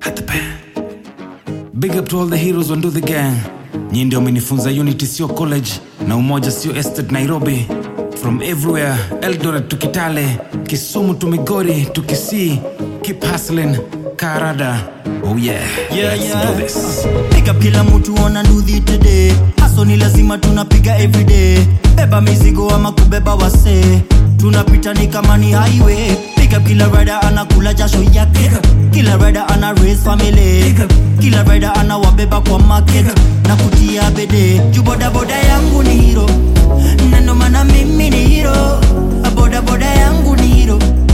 At the pen. Big up to all the heroes on Do the Gang. Nyi ndio amenifunza Unity sio college na umoja sio estate Nairobi. From everywhere, Eldoret to Kitale, Kisumu to Migori to Kisii. Keep hustling, Karada. Oh yeah, Yeah, let's yeah. do this. Pick up kila mtu ona nudhi today haso ni lazima tunapiga everyday beba mizigo ama kubeba wase tunapita ni kama ni highway Pick up kila rider anakula jasho yake kila rider ana raise family kila rider ana wabeba kwa market na kutia bede juu bodaboda yangu ni hero na ndo maana mimi ni hero bodaboda yangu ni hero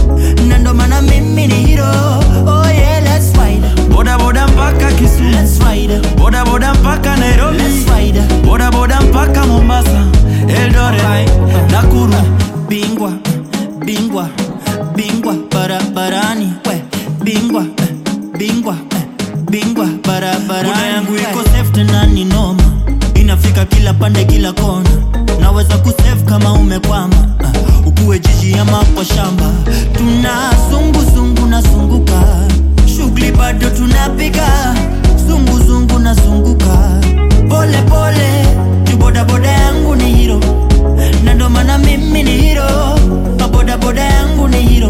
na ndo maana mimi ni hero oh yeah let's ride Boda boda mpaka Kisumu. let's ride Boda boda mpaka Nairobi. let's ride Boda boda mpaka Mombasa. Eldoret, Nakuru. bingwa bingwa bingwa barabarani we bingwa eh, bingwa eh, bingwa barabarani Buda yangu iko safe tena ni noma inafika kila pande kila kona naweza kusave kama umekwama uh, ukuwe jiji ama kwa shamba tuna zunguzungu na zunguka shughuli bado tunapiga zunguzungu na zunguka pole pole juu bodaboda yangu ni hiro na ndo maana mimi ni hiro bodaboda yangu ni hiro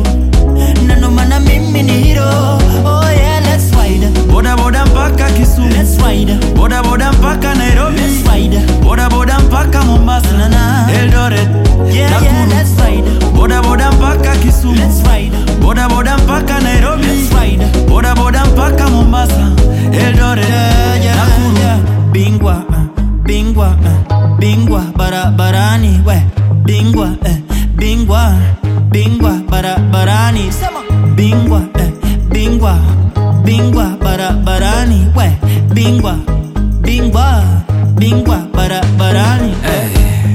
na ndo maana mimi ni hiro oh yeah let's ride Boda boda mpaka Kisumu. let's ride Boda boda mpaka Nairobi. let's ride Boda boda mpaka Mombasa. Na, na. Eldoret, yeah yeah Nakuru. let's ride Boda boda mpaka Kisumu. let's ride Boda boda mpaka Nairobi. let's ride Boda boda mpaka Mombasa. Eldoret, yeah, yeah, Nakuru. yeah. bingwa uh, bingwa uh, bingwa barabarani we bingwa eh, bingwa bingwa barabarani sema bingwa eh, bingwa bingwa barabarani we bingwa bingwa bingwa barabarani Hey.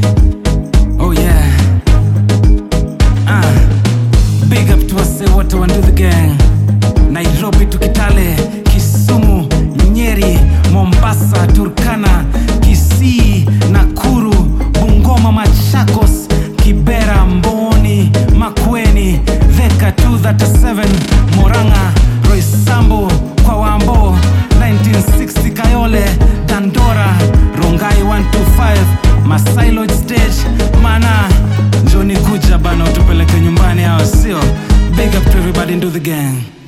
Oh yeah. Ah. Big up to wase wote wa Do the Gang. Nairobi to Kitale, Kisumu, Nyeri, Mombasa, Turkana, Kisii, Nakuru, Bungoma, Machakos, Kibera, Mboni, Makueni, Theka 237, Moranga, Roysambu, kwa Wambo, 1960 Kayole, Dandora, Rongai 125, Masai Lodge Stage, Mana, Johnny Kuja bana utupeleke nyumbani hao sio? Big up to everybody in Do the Gang.